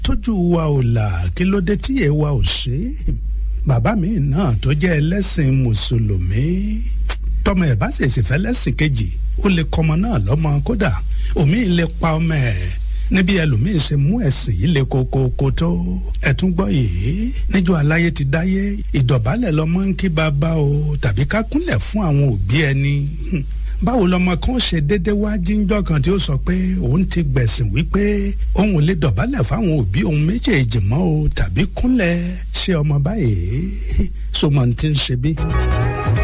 tójú wa ò là kí ló dé tíyẹ̀ wa ò ṣe é bàbá mi náà tó jẹ́ ẹlẹ́sìn mùsùlùmí tọmọ ẹ̀ bá ṣèṣì fẹ́ lẹ́sìn kejì ó lè kọmọ náà lọ́mọ kódà omi lè pa ọmọ ẹ̀ níbi ẹlòmíín ṣe mú ẹ̀sìn yìí lè kokoko tó ẹ̀tún gbọ́ yìí níjọ́ aláyé ti dáyé ìdọ̀bálẹ̀ lọ́mọ ń kí bàbá o tàbí ká kúnlẹ̀ fún àwọn òbí ẹni báwo lọmọ kan ṣe déédéé wá jíjọ́ kan tí ó sọ pé òun ti gbẹ̀sìn wípé òun ò lè dọ̀bálẹ̀ fáwọn òbí òun méjèèjì mọ́ o tàbí kúnlẹ̀ ṣe ọmọ báyìí sọmọ ti ń ṣe bí.